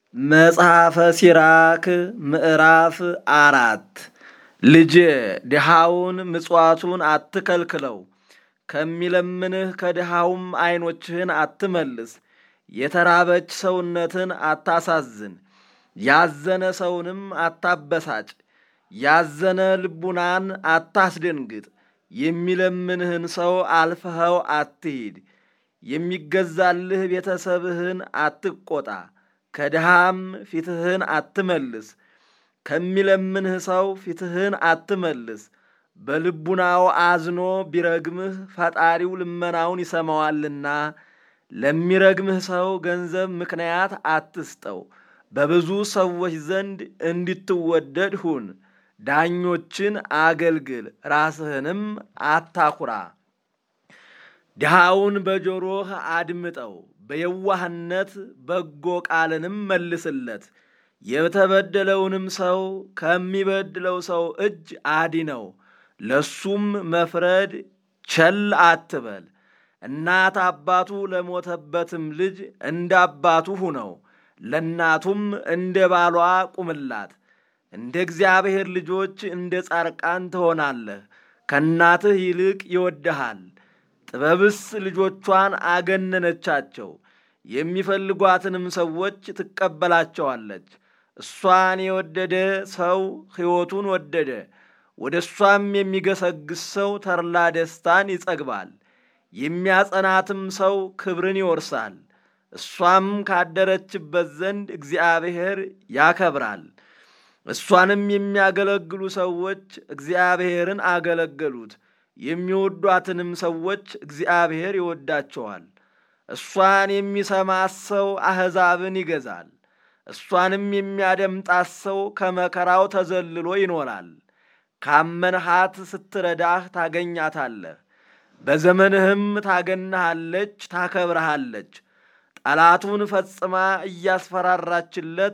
መጽሐፈ ሲራክ ምዕራፍ አራት ልጄ ድሃውን ምጽዋቱን አትከልክለው፣ ከሚለምንህ ከድሃውም ዐይኖችህን አትመልስ። የተራበች ሰውነትን አታሳዝን፣ ያዘነ ሰውንም አታበሳጭ። ያዘነ ልቡናን አታስደንግጥ። የሚለምንህን ሰው አልፈኸው አትሂድ። የሚገዛልህ ቤተሰብህን አትቆጣ፣ ከድሃም ፊትህን አትመልስ። ከሚለምንህ ሰው ፊትህን አትመልስ። በልቡናው አዝኖ ቢረግምህ ፈጣሪው ልመናውን ይሰማዋልና። ለሚረግምህ ሰው ገንዘብ ምክንያት አትስጠው። በብዙ ሰዎች ዘንድ እንድትወደድ ሁን። ዳኞችን አገልግል፣ ራስህንም አታኩራ። ድሃውን በጆሮህ አድምጠው፣ በየዋህነት በጎ ቃልንም መልስለት። የተበደለውንም ሰው ከሚበድለው ሰው እጅ አድነው፣ ለሱም መፍረድ ቸል አትበል። እናት አባቱ ለሞተበትም ልጅ እንደ አባቱ ሁነው፣ ለእናቱም እንደ ባሏ ቁምላት። እንደ እግዚአብሔር ልጆች እንደ ጻርቃን ትሆናለህ። ከእናትህ ይልቅ ይወድሃል። ጥበብስ ልጆቿን አገነነቻቸው፣ የሚፈልጓትንም ሰዎች ትቀበላቸዋለች። እሷን የወደደ ሰው ሕይወቱን ወደደ፣ ወደ እሷም የሚገሰግስ ሰው ተድላ ደስታን ይጸግባል። የሚያጸናትም ሰው ክብርን ይወርሳል። እሷም ካደረችበት ዘንድ እግዚአብሔር ያከብራል። እሷንም የሚያገለግሉ ሰዎች እግዚአብሔርን አገለገሉት። የሚወዷትንም ሰዎች እግዚአብሔር ይወዳቸዋል። እሷን የሚሰማት ሰው አሕዛብን ይገዛል። እሷንም የሚያደምጣት ሰው ከመከራው ተዘልሎ ይኖራል። ካመንሃት ስትረዳህ ታገኛታለህ። በዘመንህም ታገናሃለች፣ ታከብረሃለች። ጠላቱን ፈጽማ እያስፈራራችለት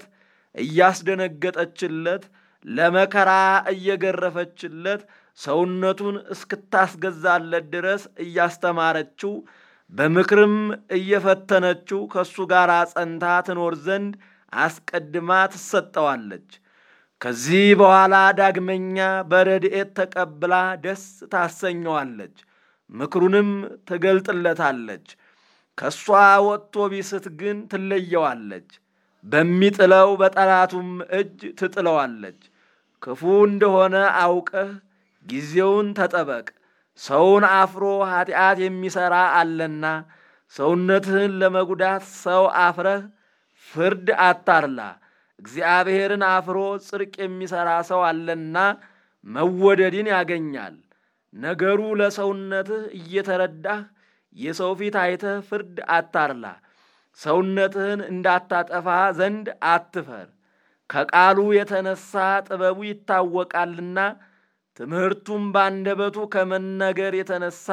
እያስደነገጠችለት ለመከራ እየገረፈችለት ሰውነቱን እስክታስገዛለት ድረስ እያስተማረችው በምክርም እየፈተነችው ከእሱ ጋር ጸንታ ትኖር ዘንድ አስቀድማ ትሰጠዋለች። ከዚህ በኋላ ዳግመኛ በረድኤት ተቀብላ ደስ ታሰኘዋለች፣ ምክሩንም ትገልጥለታለች። ከእሷ ወጥቶ ቢስት ግን ትለየዋለች፣ በሚጥለው በጠላቱም እጅ ትጥለዋለች። ክፉ እንደሆነ አውቀህ ጊዜውን ተጠበቅ። ሰውን አፍሮ ኀጢአት የሚሠራ አለና ሰውነትህን ለመጉዳት ሰው አፍረህ ፍርድ አታርላ። እግዚአብሔርን አፍሮ ጽድቅ የሚሠራ ሰው አለና መወደድን ያገኛል። ነገሩ ለሰውነትህ እየተረዳህ የሰው ፊት አይተህ ፍርድ አታርላ። ሰውነትህን እንዳታጠፋ ዘንድ አትፈር። ከቃሉ የተነሳ ጥበቡ ይታወቃልና ትምህርቱም ባንደበቱ ከመነገር የተነሳ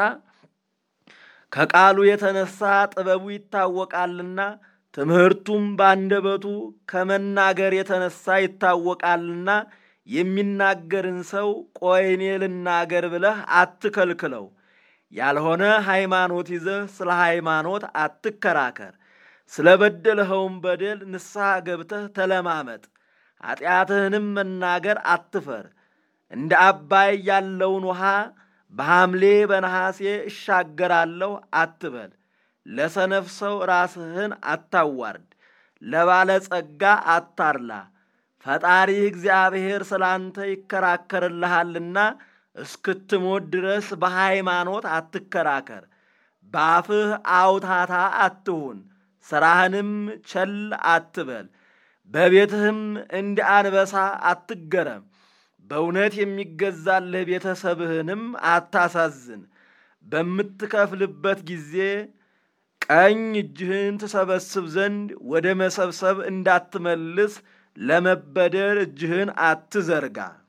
ከቃሉ የተነሳ ጥበቡ ይታወቃልና ትምህርቱም ባንደበቱ ከመናገር የተነሳ ይታወቃልና የሚናገርን ሰው ቆይ እኔ ልናገር ብለህ አትከልክለው። ያልሆነ ሃይማኖት ይዘህ ስለ ሃይማኖት አትከራከር። ስለ በደልኸውም በደል ንስሐ ገብተህ ተለማመጥ። ኀጢአትህንም መናገር አትፈር። እንደ አባይ ያለውን ውሃ በሐምሌ በነሐሴ እሻገራለሁ አትበል። ለሰነፍ ሰው ራስህን አታዋርድ፣ ለባለጸጋ አታርላ። ፈጣሪህ እግዚአብሔር ስላንተ ይከራከርልሃልና እስክትሞት ድረስ በሃይማኖት አትከራከር። በአፍህ አውታታ አትሁን፣ ሥራህንም ቸል አትበል። በቤትህም እንደ አንበሳ አትገረም። በእውነት የሚገዛልህ ቤተሰብህንም አታሳዝን። በምትከፍልበት ጊዜ ቀኝ እጅህን ትሰበስብ ዘንድ ወደ መሰብሰብ እንዳትመልስ ለመበደር እጅህን አትዘርጋ።